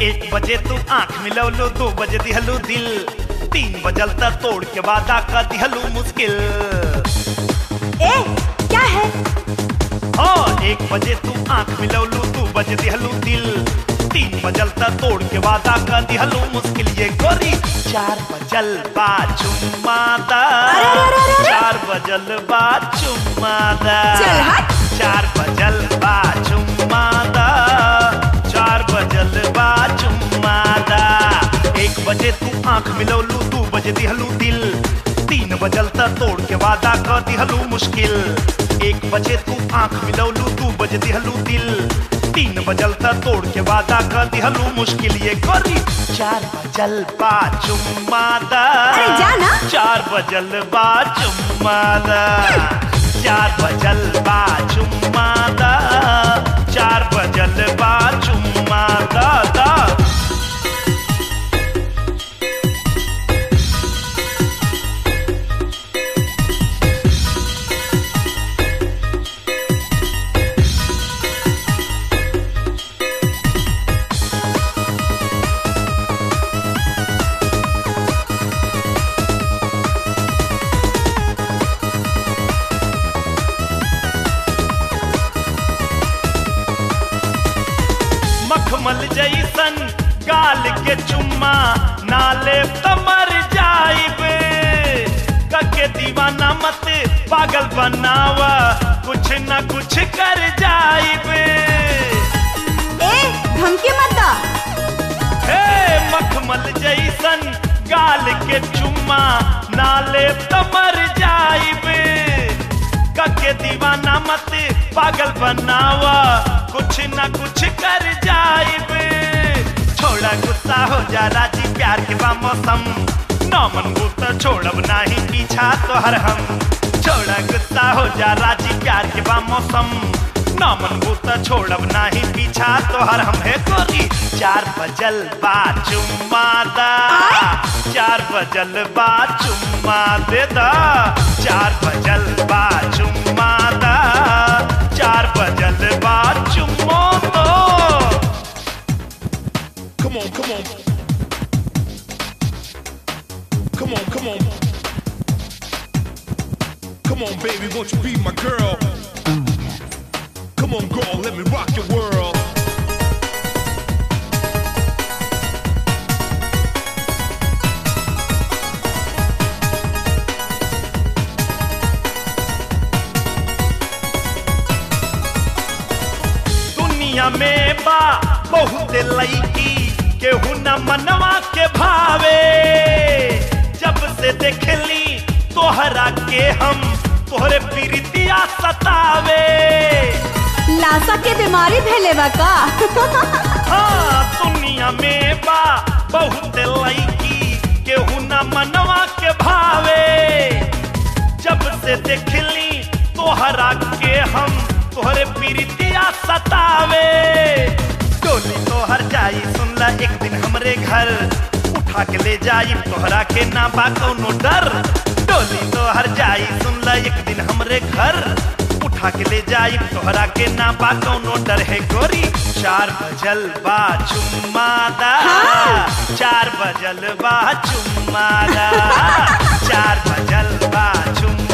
एक बजे तू आंख मिलवलो दो बजे दिहलू दिल तीन बजल तक तोड़ के वादा का दिहलू मुश्किल ए क्या है हाँ एक बजे तू आंख मिलवलू दो बजे दिहलू दिल तीन बजल तक तोड़ के वादा का दिहलू मुश्किल ये गोरी चार बजल बा चुम्मादा अरे, अरे, अरे, अरे, अरे। चार बजल बा चुम्मादा चल हट। चार बजल बा चुम्मादा चार बजल बा चुम्मादा एक बजे तू आंख मिलवलू दू बजे दिहलू दिल तीन बजल तक तोड़ के वादा कर दिहलू मुश्किल एक बजे तू आंख मिलवलू दू बजे दिहलू दिल तीन बजल तक तोड़ के वादा कर दिहलू मुश्किल ये करी चार बजल बा चुम्मादा अरे जा ना। चार बजल बा चुम्मादा चार बजल बा चुम्मादा चार बजल बा चुम्मादा दा मखमल जैसन गाल के चुम्मा नाले तमर जाइबे कके दीवाना मत पागल बनावा कुछ न कुछ कर जाइबे ए धमकी मत दा हे मखमल जैसन गाल के चुम्मा नाले तमर जाइबे कके दीवाना मत पागल बनावा कुछ न कुछ कर जाइबे छोड़ा गुस्सा हो जा राजी प्यार के बा मौसम नौमन गुस्सा छोड़ब नाही पीछा तोहर हम छोड़ा गुस्सा हो जा राजी प्यार के बा मौसम नौमन गुस्सा छोड़ब नाही पीछा तोहर हम है गोरी चार बजल बा चुम्मादा चार बजल बा चुम्मा दे दा चार बजल बा चुम्मादा चार बजल बा चुम्मो दो Come on, come on. Come on, come on. Come on, baby, won't you be my girl? Come on, girl, let me rock your world. दुनिया में बा बहुत लईकी केहू न मनवा के भावे जब से देखली तोहरा के हम तोहरे प्रीतिया सतावे लाशा के बीमारी भेले बा का हाँ दुनिया में बा बहुत लईकी केहू न मनवा के भावे जब से देखली तोहरा के हम तोहरे प्रीतिया सतावे डोली तोहर जाई सुनला एक दिन हमरे घर उठा के ले जाई तोहरा के ना बा कौनो डर डोली तोहर जाई सुनला एक दिन हमरे घर उठा के ले जाई तोहरा के ना बा कौनो डर है गोरी चार बजल बा चुम्मादा चार बजल बा चुम्मादा चार बजल बा चुम्मा